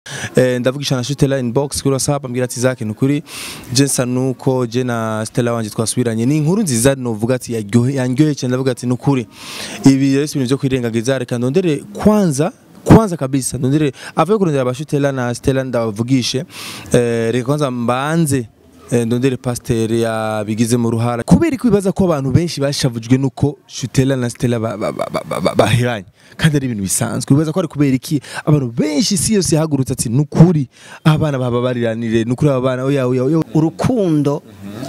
eh, ndavugisha na Stella inbox kuri WhatsApp ambwira ati Zake nukuri je nsa nuko je na Stella wanje twasubiranye ni inkuru nziza novuga ati yaryohe yanyoye cyane ndavuga ati nukuri ibi rero si ibintu byo kwirengagiza reka ndondere kwanza kwanza kabisa ndondere avuye kurondera abashutela na Stella ndavugishe eh, reka kwanza mbanze eh, ndondere pasteur yabigize mu ruhara kubera ko bibaza ko abantu benshi bashavujwe nuko Shutela na Stella ba- ba- ba- ba- ba- ba- bahiranye kandi ari ibintu bisanzwe bibaza ko ari kubera iki abantu benshi isi yose yahagurutse ati nukuri abana baba bariranire nukuri aba bana oya oya oya urukundo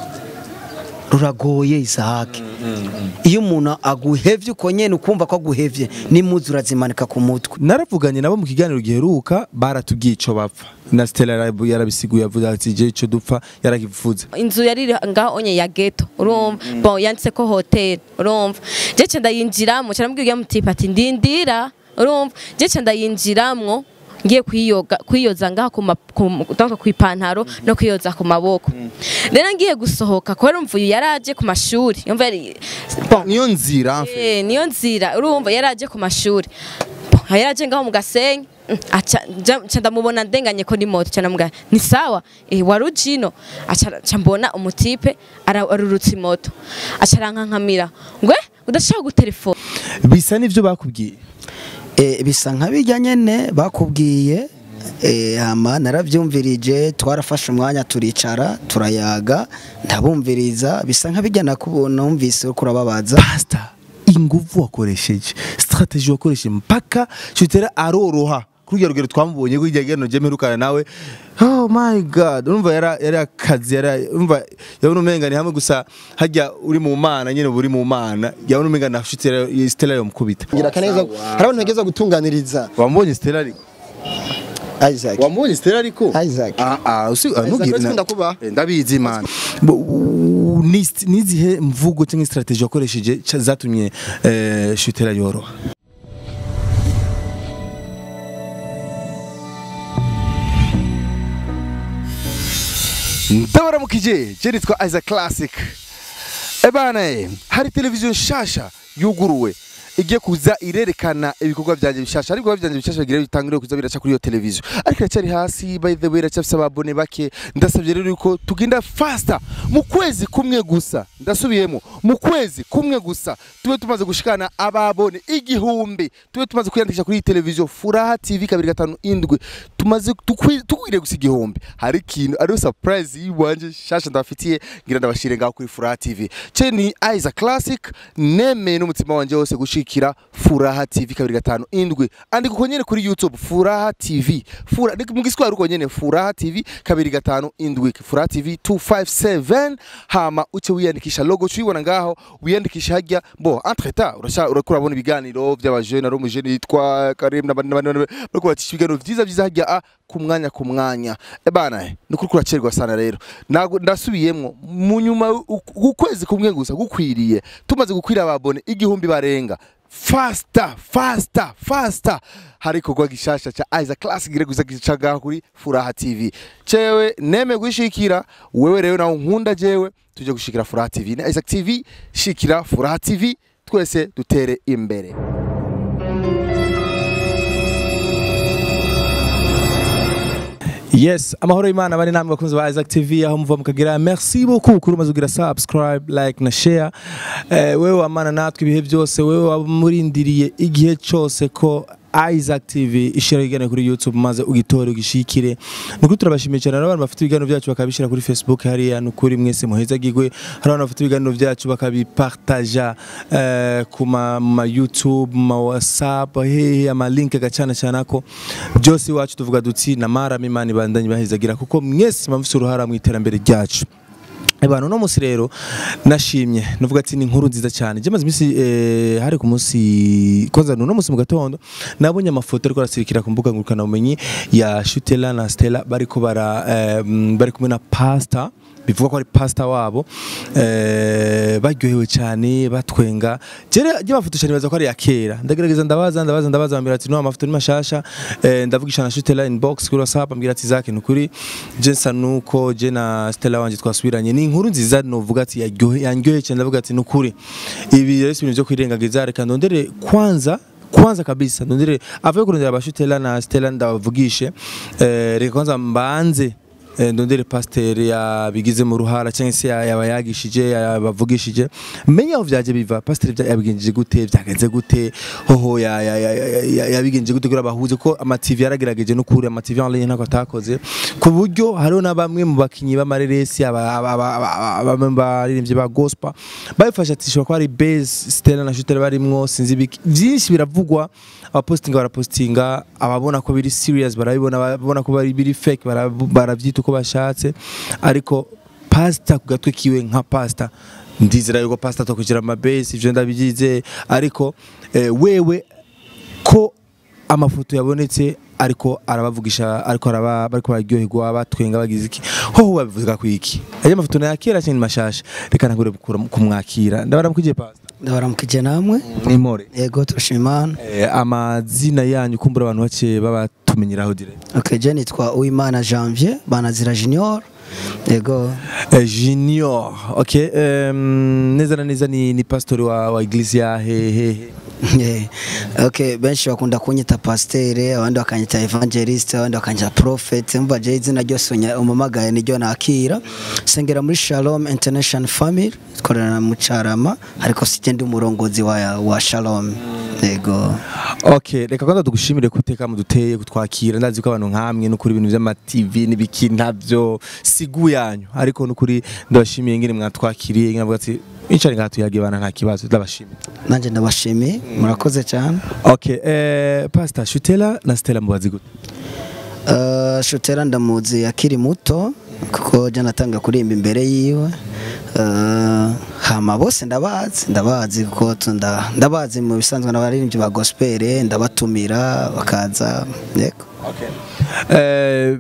ruragoye isahake iyo umuntu aguhevye uko nyene ukumva ko aguhevye n'imuzi urazimanika ku mutwe naravuganye nabo mu kiganiro giheruka baratubwiye ico bapfa na Stella yarabu- yarabisiguye avuga ati je ico dupfa yarakivuze inzu yari iri ngaho onye ya ghetto urumva bon yanditse ko hotel urumva je cyo ndayinjiramo cyane mbwiye mutipa ati ndindira urumva je cyo ndayinjiramwo ngiye kwiyoga kwiyoza ngaha ku ma- ku- donc ku ipantaro no kwiyoza ku maboko rero ngiye gusohoka kubera umva uyu yaraje ku mashuri yumva yari bon niyo nzira mfe Eh, niyo nzira urumva yaraje ku mashuri Bon, yaraje ngaho mu gasenyi Mm, aca nja- nca ndamubona ndenganye ko ni moto cyane mbwa ni sawa eh wari ujino aca aca mbona umutipe ara- arurutse moto aca arankankamira ngwe udashaka gutelefona bisa n'ivyo bakubwiye Eh, bisa nka bijya nyene bakubwiye eh, hama naravyumvirije twarafashe umwanya turicara turayaga ndabumviriza bisa nka bijya nakubona numvise uriko urababaza pastor inguvu wakoresheje strategy wakoresheje mpaka Shutela aroroha kuri rugero twamubonye ko igihe gano jemerukana nawe oh my god urumva yara yari akazi yari urumva yabona umenga ni hamwe gusa hajya uri mu mana nyene buri mu mana yabona umenga na Shutela Stella yo mukubita ngira kaneza hari abantu bageza gutunganiriza wambonye Stella ariko Isaac wambonye Stella ariko Isaac ah ah usi Isaac, ntugire uretse ndakubaha. Eh, ndabizi man Bo- u- ni nizihe mvugo cyangwa strategy wakoresheje ca- zatumye eh, Shutela yoroha ndabaramukije je nitwa Isaac Classic ebana eh, hari televiziyo nshasha yuguruwe igiye kuza irerekana ibikorwa byanjye bishasha ariko byanjye bishasha bigira bitangire kuza biraca kuri iyo televiziyo ariko iracyari hasi by the way iracyafise ababone bake ndasabye rero yuko tugenda faster mu kwezi kumwe gusa ndasubiyemo mu kwezi kumwe gusa tube tumaze gushikana ababone igihumbi tube tumaze kwiyandikisha kuri iyi televiziyo furaha tv kabiri gatanu indwi tumaze tukwi- tukwiriye gusa igihumbi hari ikintu ariyo surprise yiwanje shasha ndabafitiye ngira ndabashire ngaho kuri furaha tv ce ni Isaac Classic nemeye n'umutima wanje wose gushikira furaha tv kabiri gatanu indwi andika uko nyene kuri youtube furaha tv Fura, ni mu giswahili uko nyene furaha tv kabiri gatanu indwi furaha tv 257 hama uce wiyandikisha logo cuyibona ngaho wiyandikisha hajya bo entre temps urasha urakura bona ibiganiro by'abajene ari umujene yitwa Karim n'abandi n'abandi n'abandi, bariko bacisha ibiganiro vyiza vyiza hajya a ku mwanya ku mwanya ebana ni kuri kuracerwa sana rero Nago- ndasubiyemwo mu nyuma u- ukwezi kumwe gusa gukwiriye tumaze gukwira ababone igihumbi barenga fasta fasta fasta hari ikorwa gishasha ca Isaac Classic gire guza gicaga kuri Furaha TV cewe neme gushikira wewe rero nawe nkunda jewe tuje gushikira Furaha TV na Isaac TV shikira Furaha TV twese dutere imbere Yes, amahoro y'Imana bari namwe bakunzi ba Isaac TV aho muva mukagira merci beaucoup kuri umaze kugira subscribe like na share eh, wewe wamana natwe ibihe byose wewe wamurindiriye igihe cyose ko Isaac TV ishira igana kuri YouTube maze ugitore ugishikire nuko turabashimiye cyane abantu bafite ibiganiro byacu bakabishira kuri Facebook hariya nukuri mwese muheza gigwe hari abantu bafite ibiganiro byacu bakabipartaja eh, ku ma ma YouTube ma WhatsApp hehe ama link gacana cyane ko byose iwacu tuvuga duti na mara imana ibandanye bahezagira kuko mwese mufite uruhara mu iterambere ryacu Abantu no musi rero nashimye nuvuga ati ni inkuru nziza cyane je maze imisi eh, hari ku munsi kwanza no musi mu gatondo nabonye amafoto ariko arasirikira ku mbuga ngurukana bumenyi ya Shutela na Stella bariko bara eh, mm, bari kumwe na pastor bivuga ko ari pastor wabo eh, baryohewe cyane batwenga jere je mafoto cyane baza ko ari ya kera ndagerageza ndabaza ndabaza ndabaza ambira ati no amafoto ni mashasha eh, ndavugisha na Shutela inbox kuri WhatsApp ambira ati Zake nukuri je nsa nuko je na Stella wanje twasubiranye ni inkuru nziza novuga ati yaryohe yanyoye cyane ndavuga ati nukuri ibi rero si ibintu byo kwirengagiza reka ndondere kwanza kwanza kabisa ndondere avuye kurondera abashutela na Stella ndabavugishe eh, reka kwanza mbanze eh, ndondere pasteur yabigize mu ruhara cyangwa se ya- yabayagishije yabavugishije menye aho vyaje biva pasteur vya- yabigenjeje gute vyagenze gute hoho ya- ya- ya- ya- ya- yabigenjeje gute kugira bahuze ko ama TV yaragerageje no kuri ama TV en ligne ntako atakoze ku buryo hariho na bamwe mu bakinyi b'amareresi aba- aba- aba- aba- aba- bamwe baririmbyi ba gospel babifasha ati shobora kuba ari base Stella na Shuttle barimwo sinzi ibiki byinshi biravugwa abapostinga barapostinga ababona ko biri serious barabibona ababona ko bari biri fake barabu- baravyita uko bashatse ariko pastor ku gatwe kiwe nka pastor ndizera yuko pastor atokugera amabase ivyo ndabigize ariko eh, wewe ko amafoto yabonetse ariko arabavugisha ariko araba bariko bararyoherwa batwenga bagize iki hoho babivuga ku iki ayo mafoto na yakera cyane mashasha reka ntagure kumwakira ndabaramukije pastor ndabaramukije namwe nimore yego turashima imana eh, amazina yanyu kumbura abantu bake babatumenyeraho dire okay je nitwa uwimana janvier banazira junior yego eh, junior okay um, neza na neza ni, ni pastor wa, wa iglesia hehehe Eh, okay benshi bakunda kunyita pasteur abandi bakanyita evangelist abandi bakanyita prophet mva je izina ryose unya- umamagaye niryo nakira sengera muri Shalom International Family tkorana mu Carama ariko sije ndi umurongozi wa, wa Shalom yego Okay, reka kwanza tugushimire kuteka muduteye kutwakira ndazi ko abantu nkamwe no kuri ibintu by'ama TV n'ibiki ntabyo sigu yanyu ariko no kuri ndabashimiye ngene mwatwakiriye ngene avuga ati incari ngatuyage bana nta kibazo ndabashimiye nanje ndabashimiye murakoze cyane Okay, eh Pastor Shutela na Stella mubazi gute Uh, Shutera ndamuzi akiri muto kuko je natanga kurimba imbere yiwe uh, hama bose ndabazi ndabazi kuko tunda ndabazi mu bisanzwe n'abaririmbyi ba gospel ndabatumira bakaza yego Eh,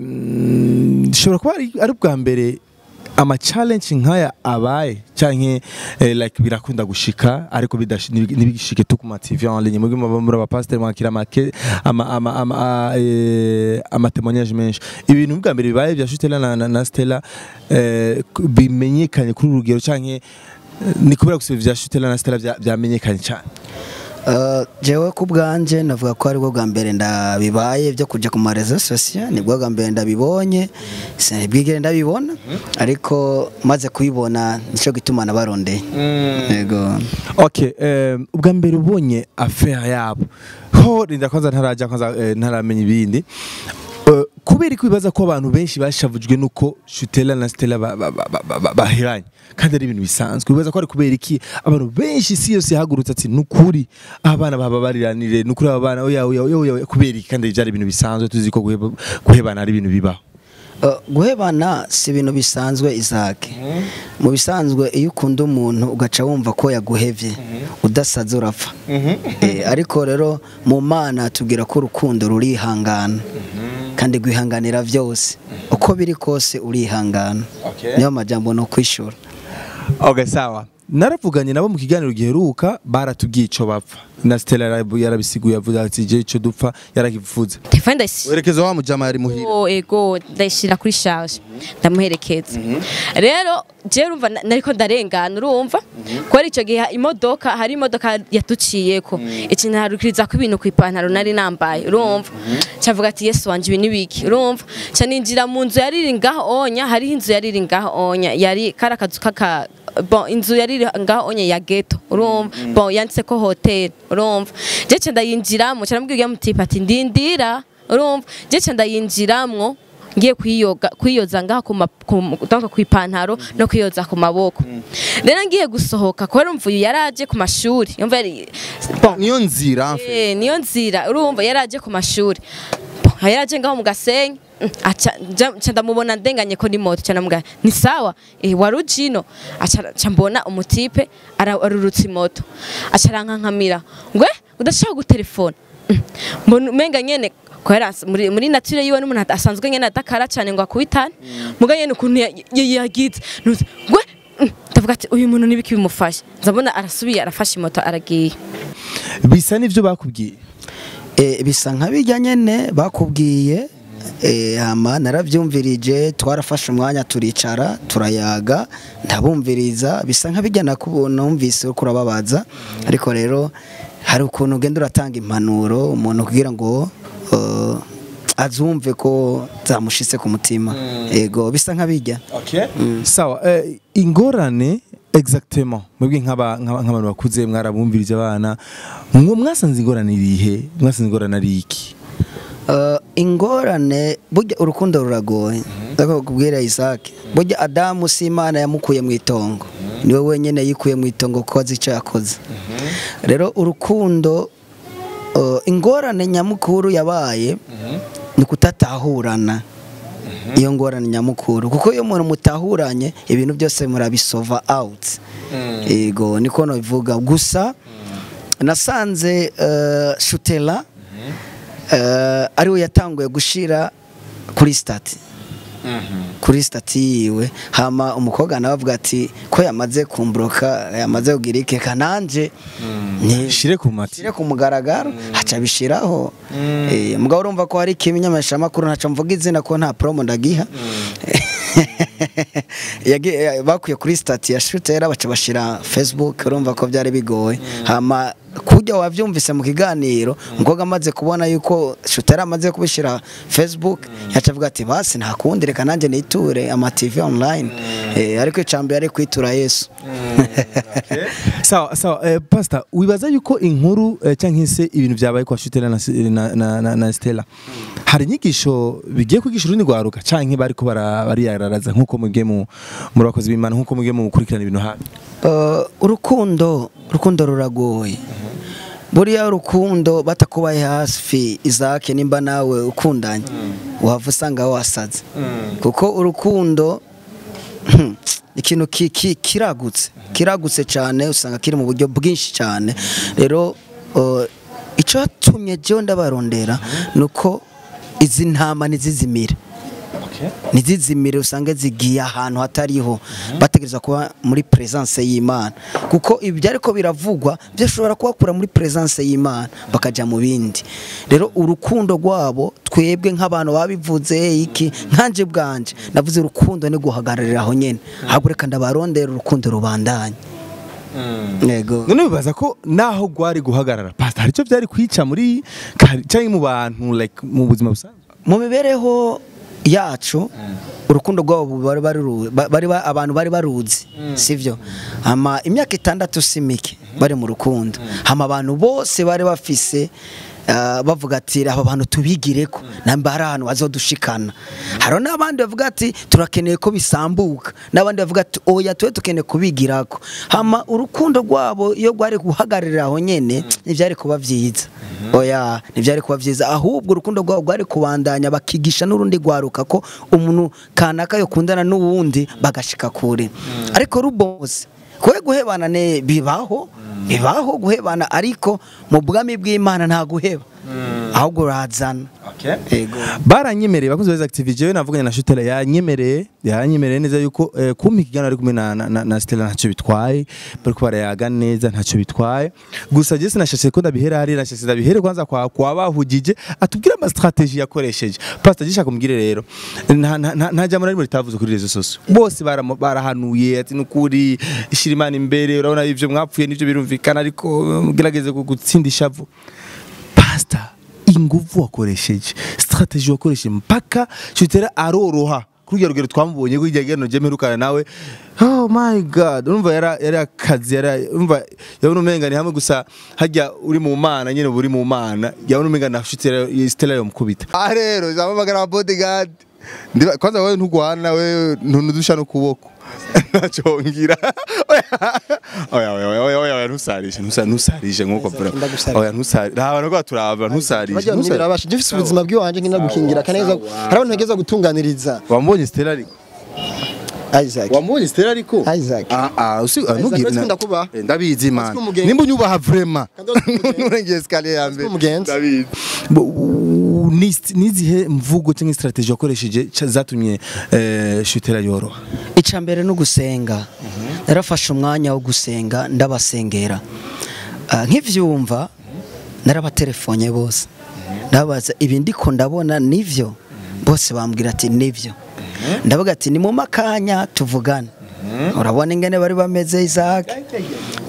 mm, shobora kuba ari ari ubwa mbere ama challenge nkaya abaye canke eh, like birakunda gushika ariko bidashi- nibi- ntibigishike tu ku ma TV en ligne mugi muba muri aba pastor mwakira ama ke- ama ama ama a- eh, ama témoignage menshi ibintu bwa mbere bibaye bya Shutela na, na, na Stella eh, ku- bimenyekanye kuri urugero canke eh, ni kubera gusa vya Shutela na Stella vya- vyamenyekanye cyane Uh, jewe ku bwanje navuga ko aribwo bwa mbere ndabibaye byo kuja ku marezo sosiyo nibwo bwa mbere ndabibonye sinibwigere ndabibona ariko maze kubibona nico gituma nabarondeye yego Okay, eh, ubwa mbere ubonye affaire yabo ho rinda kwanza ntaraja kwanza eh, ntaramenya ibindi Eh, kubera ko bibaza ko abantu benshi bashavujwe nuko Shutela na Stella ba- ba- ba- ba- ba- bahiranye kandi ari ibintu bisanzwe bibaza ko ari kubera iki abantu benshi isi yose yahagurutse ati nukuri abana baba bariranire nukuri aba bana oya oya oya oya kubera iki kandi byari ibintu bisanzwe tuzi ko guheba- guhebana ari ibintu bibaho Uh, guhebana si ibintu bisanzwe izake mu bisanzwe iyo ukunda umuntu ugaca wumva ko yaguhevye udasaze urapfa Eh, ariko rero mu mana tubwira ko urukundo rurihangana kandi rwihanganira byose uko biri kose urihangana Okay. niyo majambo no kwishura Okay, sawa naravuganye nabo mu kiganiro giheruka baratubwiye ico bapfa na Stella yarabu- yarabisiguye avuga ati je ico dupfa yarakivuze telefone ndayisi werekeza wa mujama yari muhira Oh, ego ndayishira kuri charge ndamuherekeza rero je urumva na- nariko ndarengana urumva ko ari ico gihe imodoka hari imodoka yatuciyeko ikintu harukiriza ko ibintu kwipantaro nari nambaye urumva cavuga ati yesu wanje ibi nibiki urumva ca ninjira mu nzu yariri ngaho onya hariho inzu yariri ngaho onya yari kari akazu kaka bon inzu yari ngaho onye ya ghetto urumva bon yanditse ko hotel urumva je ca ndayinjiramo ca namubwiye mutipa ati ndindira urumva je ca ndayinjiramwo ngiye kwiyoga kwiyoza ngaha ku ma- ku- donc kwipantaro no kwiyoza ku maboko rero ngiye gusohoka kubera umva uyu yaraje ku mashuri yumva yari bon niyo nzira mfe Eh, niyo nzira urumva yaraje ku mashuri Bon, yaraje ngaho mu gasenyi Mm, aca nja- nca ndamubona ndenganye ko ni moto cyane mugaya ni sawa eh wari ujino aca aca mbona umutipe ara- arurutse moto aca arankankamira ngwe udashaka gutelefona Mm, mbona umenga nyene kwera muri muri nature yiwe n'umuntu asanzwe nyene adakara cyane ngo akubitane muga nyene ukuntu ya- ya- yagize nuze ngwe Mm, ndavuga ati uyu muntu nibiki bimufasha nzabona arasubiye arafashe moto aragiye bisa n'ivyo bakubwiye Eh, bisa nka bijya nyene bakubwiye eh, hama naravyumvirije twarafashe umwanya turicara turayaga ndabumviriza bisa nka bijya nakubona numvise uriko urababaza ariko rero hari ukuntu ugenda uratanga impanuro umuntu kugira ngo uh, azumve ko zamushitse ku mutima yego bisa nk'abijya sawa eh, ingorane exactement mwebwe nk'aba- nk'aba- nk'abantu bakuze mwarabumvirije abana mwo mwasanze ingorane irihe mwasanze ingorane ari iki Uh, ingorane burya urukundo ruragoye ndako kubwira Isaac burya Adamu si Imana yamukuye mu itongo niwe wenyene yikuye mu itongo ko azi icyo yakoze rero urukundo uh, ingorane nyamukuru yabaye ni kutatahurana iyo ngorane nyamukuru kuko iyo umuntu mutahuranye ibintu byose murabisova out yego niko nabivuga gusa nasanze uh, shutela uh, ariwe yatanguye gushira kuri stati kuri stati yiwe hama umukobwa nawe avuga ati ko yamaze kumbroka yamaze kugira iki kananje ni shire ku mati shire ku mugaragaro haca bishiraho eh mugabo urumva ko hari kimenyamesha makuru ntaco mvuga izina ko nta promo ndagiha Yagi- eh, bakuye kuri stati ya shutera baca bashira facebook urumva ko byari bigoye hama kujya wavyumvise mu kiganiro umukobwa amaze kubona yuko shutera amaze kubishira facebook yaca avuga ati basi nta kundi reka nanjye niture ama tv online eh, ariko icambere ari kwitura yesu sawa sawa eh, pastor wibaza yuko inkuru eh, cyangwa se ibintu byabaye kwa Shutela na, na, na, na, na Stella hari inyigisho bigiye kwigisha urundi rwaruka canke bariko bara- bariyararaza nkuko mwebwe mu muri bakozi b'Imana nkuko mwebwe mu gukurikirana ibintu hafi Uh, urukundo urukundo ruragoye buriya urukundo batakubaye hafi izake nimba nawe ukundanye wava usanga wasaze kuko urukundo ikintu ki- ki- kiragutse kiragutse cyane usanga kiri mu buryo bwinshi cyane rero uh, icyatumye jyewe ndabarondera ni uko izi ntama ntizizimire ntizizimire usange zigiye ahantu hatariho bategereza kuba muri presence y'Imana kuko ibi ariko biravugwa byashobora kubakura muri presence y'Imana bakajya mu bindi rero urukundo rwabo twebwe nk'abantu babivuze iki nkanje bwanje navuze urukundo ni guhagararira aho nyene ahubwo reka ndabarondera urukundo rubandanye yego none bibaza ko naho gwari guhagarara pastor hari icyo byari kwica muri kari- canke mu bantu like mu buzima busanzwe mu mibereho yacu urukundo rwabo bari bari ru- ba- bari ba- abantu bari baruzi sivyo ama imyaka itandatu si mike bari mu rukundo hama abantu bose bari bafise ah, bavuga ati aba bantu tubigireko namba hari ahantu bazodushikana hariho n'abandi bavuga ati turakeneye ko bisambuka n'abandi bavuga ati oya tuwe tukeneye kubigirako hama urukundo rwabo iyo rwari guhagararira aho nyene ntivyari kuba vyiza oya ntibyari kuba byiza ahubwo urukundo rwabo rwari kubandanya bakigisha n'urundi rwaruka ko umuntu kanaka yokundana n'uwundi bagashika kure ariko rubose kwe guhebana ne bibaho bibaho guhebana ariko mu bwami bw'imana nta guheba ahubwo urazana yego baranyemereye bakunze beza active jewe navuganye na Shutela yanyemereye yanyemereye neza yuko eh, kumpa ikiganiro ari kumwe na, na, na, na Stella ntacyo bitwaye bariko barayaga neza ntacyo bitwaye gusa je sinashashe ko ndabihera hari nashashe ndabihere kwanza kwa kwa bahugije atubwira ama strategie yakoresheje pastor gishaka kumugire rero nta nta- nta nta jambo narimo ritavuze kuri rezo sose bose baramo- barahanuye ati nukuri ishira imana imbere urabona ivyo mwapfuye nivyo birumvikana ariko um, gerageze gutsinda ishavu pastor inguvu wakoresheje strategy wakoresheje mpaka shutera aroroha kuri urwo rugero twamubonye ko igihe gano mperukana nawe oh my god urumva yara yari akazi yari urumva yabona umenga ni hamwe gusa hajya uri mu mana nyine uri mu mana yabona umenga na shutera Stella yomukubita ah rero zamamagara bodyguard ndiba kwanza wewe ntugwana we ntudusha no kuboko ntacyo ngira oya oya oya oya oya ntusarishe ntusa- ntusarishe nkuko bro Ndagusarira. oya ntusarishe nta bantu ko turaba ntusarishe Bajya ntusarishe. birabasha gifise ubuzima bw'iwanje nkina gukingira kaneza hari abantu ntegeza gutunganiriza wambonye Stella ariko Isaac wambonye Stella ariko Isaac ah ah usi Isaac, ntugire uretse ko ndakubaha. Eh, ndabizi man Uretse ko umugenzi- nimba unyubaha vraiment Kandi uretse ko umugenzi- nurengeye escalier ya mbere ko umugenzi. ndabizi Bo- u- ni nizihe mvugo cyangwa strategy wakoresheje ca- zatumye eh, Shutera yoroha icya mbere ni ugusenga narafashe umwanya wo gusenga ndabasengera Ah, nk'ibyumva narabatelefone bose ndabaza ibi ndiko ndabona nivyo bose bambwira ati nivyo ndavuga ati ni mu makanya tuvugane urabona ingene bari bameze Isaac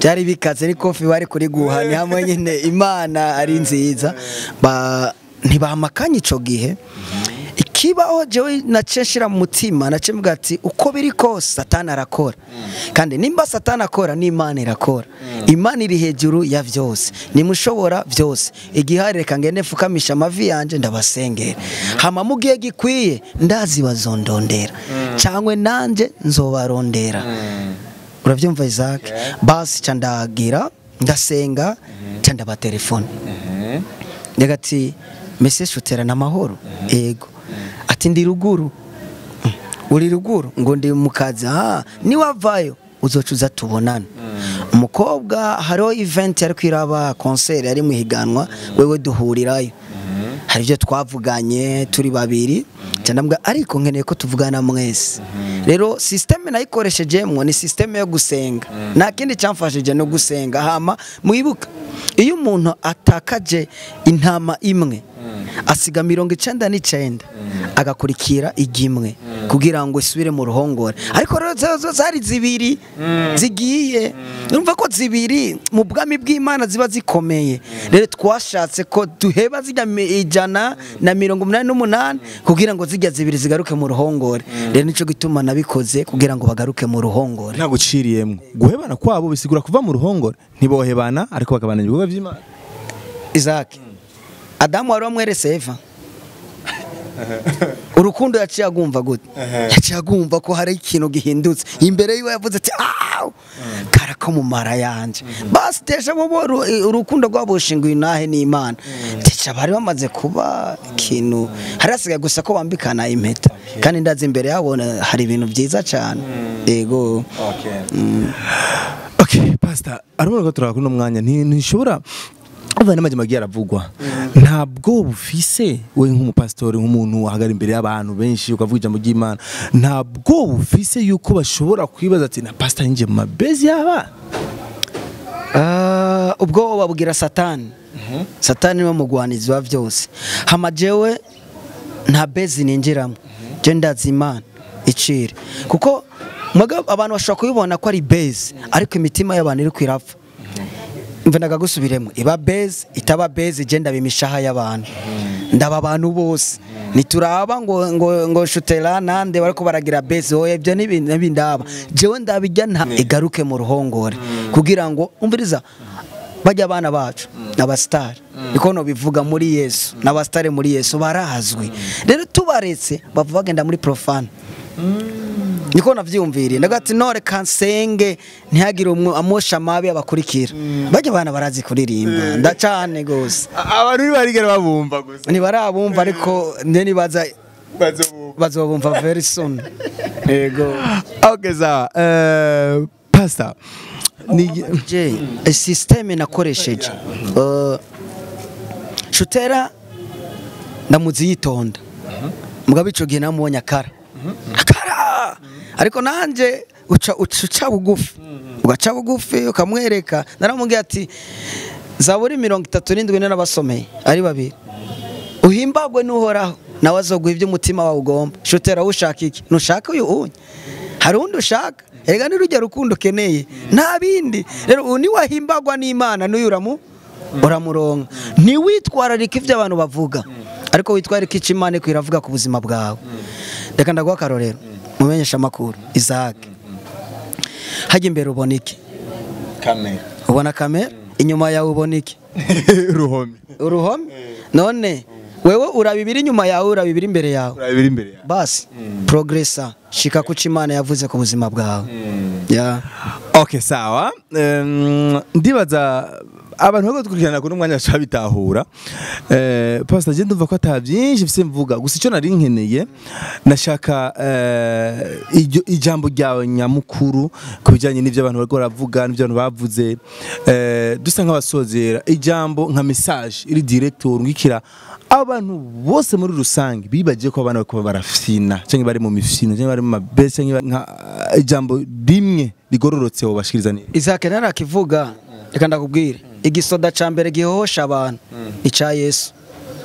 byari bikaze ni kofi bari kuri guha ni hamwe nyine imana ari nziza ba ntibamakanye ico gihe ikibaho jewe nace nshira mu mutima nace mvuga ati uko biri kose satani arakora kandi nimba satani akora n'imana irakora imana iri hejuru ya vyose nimushobora vyose igihari reka ngende mfukamisha amavi yanje ndabasengera hama mu gihe gikwiye ndazi bazondondera cyangwa nanje nzobarondera urabyumva Isaac basi ca ndagira ndasenga ca ndaba telefone ndega ati mese shuterana amahoro ego ati ndi ruguru "Mm, uri ruguru ngo ndi mu kazi ah niwavayo uzoca uza tubonana umukobwa hariho event yari kwiraba concert yari mu higanwa wewe duhurirayo hari ibyo twavuganye turi babiri cyane ariko nkeneye ko tuvugana mwese rero sisiteme nayikoreshejemo ni sisiteme yo gusenga nta kindi cyamfashije no gusenga hama mwibuka iyo umuntu atakaje intama imwe asiga mirongo icenda n'icenda agakurikira igimwe kugira ngo isubire mu ruhongore ariko rero zo- zo zari zibiri zigiye urumva ko zibiri mu bwami bw'imana ziba zikomeye rero twashatse ko duheba zijya mi- ijana na mirongo umunani n'umunani kugira ngo zijya zibiri zigaruke mu ruhongore rero nicyo gituma nabikoze kugira ngo bagaruke mu ruhongore ntabwo uciriyemo guhebana kwabo bisigura kuva mu ruhongore ntibohebana ariko bakabana ibikorwa by'imana Isaac Adamu wari wamwerese Eva urukundo yaciye agumva gute yaciye agumva ko hari ikintu gihindutse imbere yiwe yavuze ati awu karako mu mara yanje basi tesha bo bo ru- urukundo rwabo rushinguye inahe n'imana tesha bari bamaze kuba ikintu hari hasigaye gusa ko bambikana impeta kandi ndazi imbere yabo na- hari ibintu byiza cyane yego okay pastor arabona ko turakora uno mwanya nti- ntishobora Umva n'amajyamba agiye aravugwa ntabwo bufise we nk'umupasitori nk'umuntu wahagara imbere y'abantu benshi ukavuga ijambo ry'imana ntabwo bufise yuko bashobora kwibaza ati na pastor yinjiye mu mabezi y'abana Ah, ubwo babwira satani satani niwe mugwanizi wa byose hama jewe nta bezi ninjiramo je ndazi imana icire kuko mwaga abantu bashobora kubibona ko ari bezi ariko imitima y'abantu iri kwirapfa mve ndagagusubiremo iba bezi itaba bezi je ndaba imishaha y'abantu ndaba abantu bose nituraba ngo ngo ngo shutera nande bariko baragira bezi oya ibyo n'ibindi n'ibindaba jewe ndabijya nta igaruke mu ruhongore kugira ngo umviriza bajya abana bacu n'abasitari niko no bivuga muri Yesu n'abasitari muri Yesu barazwi rero tubaretse bava bagenda muri profane niko navyumviriye ndagati nore kansenge ntihagire umwe amosha mabi abakurikira bajya abana barazi kuririmba ndacane gose abantu ntibarigera babumva gusa ntibarabumva ariko nde nibaza bazobumva very soon yego okay sawa eh pastor ni je systeme nakoresheje uh, shutera ndamuzi yitonda mugabo ico gihe namubonye akara akara ariko nanje uca uca uca bugufi ugaca bugufi ukamwereka naramubwiye ati zaburi mirongo itatu n'indwi n'abasomeye ari babiri uhimbagwe n'uhoraho nawe azoguha ibyo umutima wawe ugomba shutera ushaka iki ntushaka uyu unye hari undi ushaka erega n'urujya rukundo ukeneye nta bindi rero uyu niwahimbagwa n'imana n'uyu uramu uramuronka ntiwitwararike ibyo abantu bavuga ariko witwararike icyo imana iko iravuga ku buzima bwawe reka ndaguha akarorero mumenyesha amakuru izake hajya imbere ubona iki kamera ubona kamera inyuma yawe ubona iki ruhome uruhome none wewe uraba ibiri inyuma yawe uraba ibiri imbere yawe urabira imbere yawe basi progresa shika kuco imana yavuze ku buzima bwawe ya okay sawa Em, ndibaza abantu bari gukurikirana kuri umwanya bashobora bitahura eh pastor je ndumva ko ata byinshi mfise mvuga gusa icyo nari nkeneye nashaka eh, iryo- ijambo ryawe nyamukuru ku bijyanye n'ibyo abantu bariko baravuga n'ibyo abantu bavuze eh, dusa nk'abasozera ijambo nka message iri direct urungikira abantu bose muri rusange bibagiye ko abana bariko barafina cyangwa bari mu mifino cyangwa bari mu mabesi cyangwa nka ijambo rimwe rigororotse wobashikiriza neza isake narakivuga reka ndakubwire igisoda ca mbere gihohosha abantu ica yesu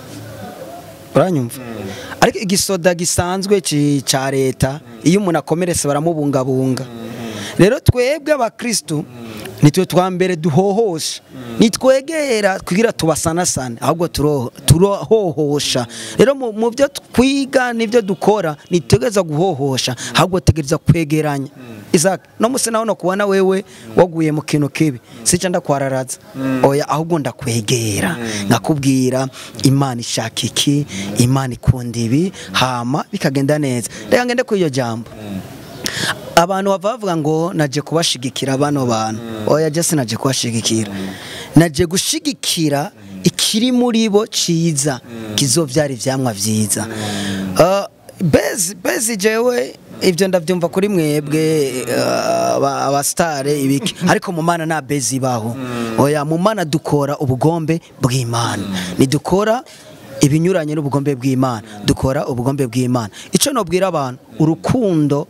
uranyumva ariko igisoda gisanzwe ci- ca leta iyo umuntu akomeretse baramubungabunga rero twebwe abakristu nitwe twa mbere duhohosha nitwegera kugira tubasanasane ahubwo turo- turohohosha rero mu mu byo twiga n'ibyo dukora nitegereza guhohosha ahubwo tegereza kwegeranya Isaac no musi naho no kubona wewe waguye mu kintu kibi sica ndakwararaza oya ahubwo ndakwegera ngakubwira imana ishaka iki imana ikunda ibi hama bikagenda neza reka ngende kuri iyo jambo abantu bava bavuga ngo naje kubashigikira bano bantu oya je sinaje kubashigikira naje gushigikira ikiri muri bo ciza kizovyara ivyamwa vyiza Uh, bezi bezi jewe ibyo ndabyumva kuri mwebwe uh, aba- abasitare ibiki ariko mu mana nta bezi ibaho oya mu mana dukora ubugombe bw'imana nidukora ibinyuranye n'ubugombe bw'imana dukora ubugombe bw'imana icyo nobwira abantu urukundo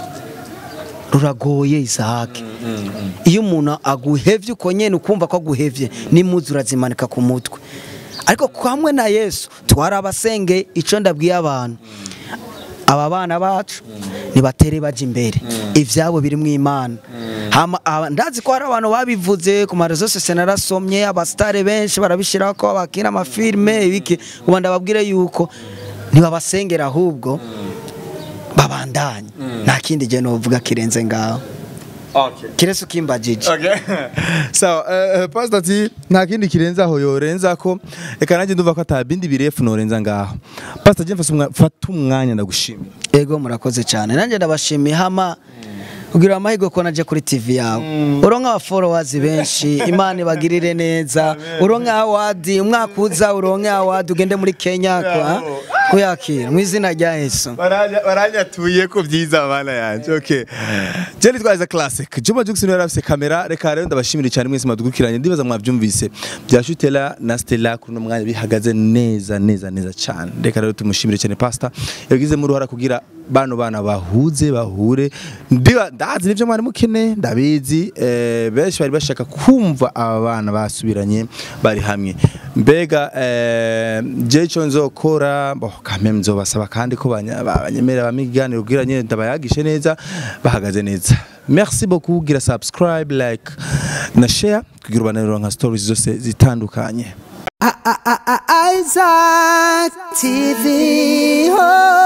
ruragoye isahake iyo umuntu aguhevye uko nyene ukumva ko aguhevye n'imuzi urazimanika ku mutwe ariko hamwe na yesu twarabasenge ico ndabwiye abantu aba bana bacu nibatere baje imbere ivyabo biri mu imana Hama- aba- ndazi ko hari abantu babivuze ku marezo sose narasomye abasitare benshi barabishirako bakina amafilme ibiki ubu ndababwire yuko ntibabasengera ahubwo babandanye nta kindi gihe novuga kirenze ngaho okay kirese ukimbajije Okay. Sawa, eh, eh, pastor ati nta kindi kirenza aho yorenza ko reka nanjye ndumva ko atabindi birefu norenza ngaho. Pastor je mfata umwa- fata umwanya ndagushimira. ego murakoze cyane nanjye ndabashimiye hama kugira amahirwe ko naje kuri TV yawe uronka aba followers benshi imana ibagirire neza uronka awadi umwaka uza uronka awadi ugende muri Kenya kwa kuyakira mu izina rya Yesu baranyatuye ko byiza abana yanjye okay jeni twaza classic juma jukisi niwe yarafise kamera reka rero ndabashimira cyane mwese madugukiranye ndibaza mwabyumvise bya shutela na stella kuri uno mwanya bihagaze neza neza neza cyane reka rero tumushimire cyane pastor yagizemo uruhara kugira bano bana bahuze bahure ndiba ndazi nivyo mwari mukeneye ndabizi eh, benshi bari bashaka kumva aba bana basubiranye bari hamwe mbega eh, je ico nzokora bo kame nzobasaba kandi ko banya- banyemerera bamiganiro kugira nyene ndabayagishe neza bahagaze neza merci beaucoup gira subscribe like na share kugira ubananiro nka stories zose zitandukanye Isaac TV. Oh.